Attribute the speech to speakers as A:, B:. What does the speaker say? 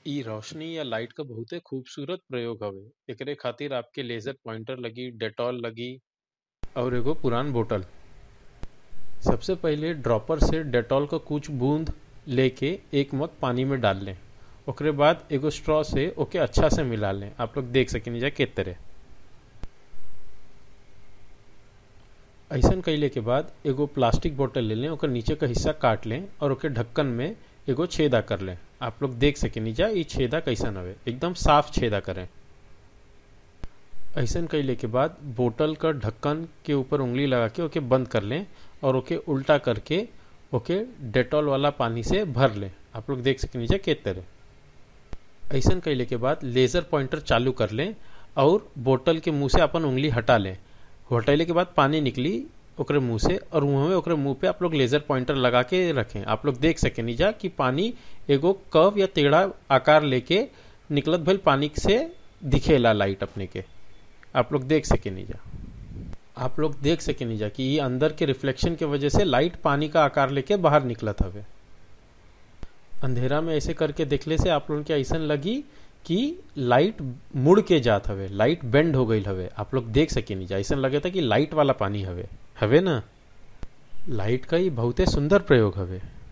A: इ रोशनी या लाइट क बहुते खूबसूरत प्रयोग हवे एकरे खातिर आपके लेजर पॉइंटर लगी डेटॉल लगी और एगो पुरान बोतल सबसे पहिले ड्रॉपर से डेटॉल क कुछ बूंद लेके एक मग पानी में डाल लें ओकरे बाद एगो स्ट्रॉ से ओके अच्छा से मिला लें आप लोग देख सकेनी जा के तरह ऐसन कैले के बाद एगो प्लास्टिक बोतल ले लें ओकर नीचे का हिस्सा काट लें और ओके ढक्कन में एगो छेदा कर लें आप लोग देख सकेनी जा ई छेदा कैसन हवे एकदम साफ छेदा करें ऐसन कैले के बाद बोतल का ढक्कन के ऊपर उंगली लगा के ओके बंद कर लें और ओके उल्टा करके ओके डेटॉल वाला पानी से भर लें आप लोग देख सकेनी जा के तरह ऐसन कैले के बाद लेजर पॉइंटर चालू कर लें और बोतल के मुंह से अपन उंगली हटा लें हटैले के बाद पानी निकली ओकरे मुंह से और मुंह में ओकरे मुंह पे आप लोग लेजर पॉइंटर लगा के रखें आप लोग देख सकेनी जा कि पानी एगो कव या टेढ़ा आकार लेके निकलत भइल पानी से दिखेला लाइट अपने के आप लोग देख सकेनी जा आप लोग देख सकेनी जा कि ये अंदर के रिफ्लेक्शन के वजह से लाइट पानी का आकार लेके बाहर निकलत हवे अंधेरा में ऐसे करके देखले से आप लोगन के ऐसा लगी कि लाइट मुड़ के जात हवे लाइट बेंड हो गई हवे आप लोग देख सकेनी जा ऐसा लगे था कि लाइट वाला पानी हवे हवे ना लाइट का ही बहुते सुंदर प्रयोग हवे